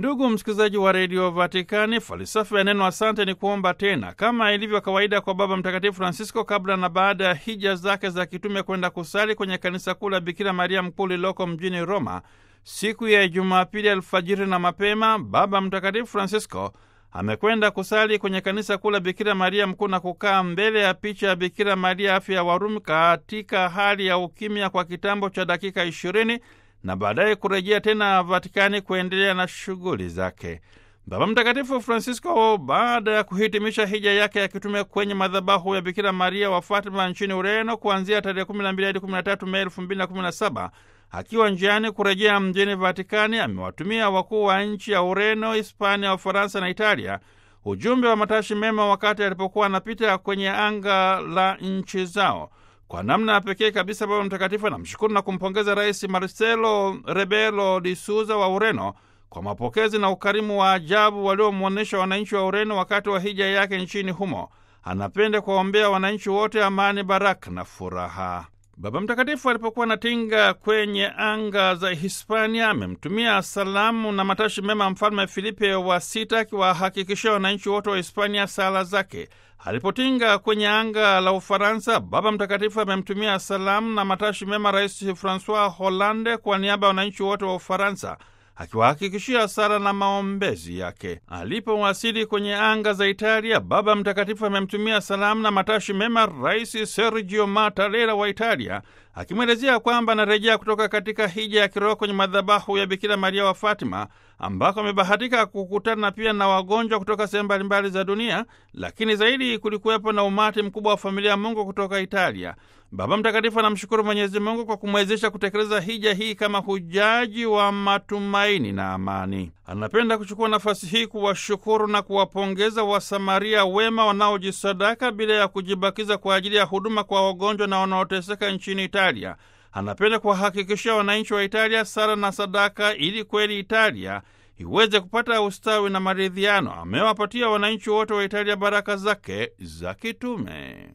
Ndugu msikilizaji wa redio Vatikani, falsafa ya neno asante ni kuomba tena. Kama ilivyo kawaida kwa Baba Mtakatifu Francisco, kabla na baada ya hija zake za kitume kwenda kusali kwenye kanisa kuu la Bikira Maria Mkuu lililoko mjini Roma siku ya Jumapili alfajiri na mapema, Baba Mtakatifu Francisco amekwenda kusali kwenye kanisa kuu la Bikira Maria Mkuu na kukaa mbele ya picha ya Bikira Maria afya ya Warumi katika hali ya ukimya kwa kitambo cha dakika ishirini na baadaye kurejea tena Vatikani kuendelea na shughuli zake. Baba Mtakatifu Francisco, baada ya kuhitimisha hija yake ya kitume kwenye madhabahu ya Bikira Maria wa Fatima nchini Ureno kuanzia tarehe 12 hadi 13 Mei 2017, akiwa njiani kurejea mjini Vatikani, amewatumia wakuu wa nchi ya Ureno, Hispania, Ufaransa na Italia ujumbe wa matashi mema wakati alipokuwa anapita kwenye anga la nchi zao. Kwa namna ya pekee kabisa Baba Mtakatifu anamshukuru na kumpongeza Rais Marcelo Rebelo de Sousa wa Ureno kwa mapokezi na ukarimu wa ajabu waliomwonyesha wananchi wa Ureno wakati wa hija yake nchini humo. Anapenda kuwaombea wananchi wote amani, baraka na furaha. Baba Mtakatifu alipokuwa anatinga kwenye anga za Hispania amemtumia salamu na matashi mema Mfalme Filipe wa Sita, akiwahakikishia wananchi wote wa Hispania sala zake. Alipotinga kwenye anga la Ufaransa, Baba Mtakatifu amemtumia salamu na matashi mema Rais Francois Hollande kwa niaba ya wananchi wote wa Ufaransa, akiwahakikishia sala na maombezi yake. Alipowasili kwenye anga za Italia, Baba Mtakatifu amemtumia salamu na matashi mema Rais Sergio Mattarella wa Italia, akimwelezea kwamba anarejea kutoka katika hija ya kiroho kwenye madhabahu ya Bikira Maria wa Fatima, ambako amebahatika kukutana pia na wagonjwa kutoka sehemu mbalimbali za dunia, lakini zaidi kulikuwepo na umati mkubwa wa familia ya Mungu kutoka Italia. Baba Mtakatifu anamshukuru Mwenyezi Mungu kwa kumwezesha kutekeleza hija hii kama hujaji wa matumaini na amani. Anapenda kuchukua nafasi hii kuwashukuru na kuwapongeza Wasamaria wema wanaojisadaka bila ya kujibakiza kwa ajili ya huduma kwa wagonjwa na wanaoteseka nchini Italia. Anapenda kuwahakikishia wananchi wa Italia sala na sadaka ili kweli Italia iweze kupata ustawi na maridhiano. Amewapatia wananchi wote wa Italia baraka zake za kitume.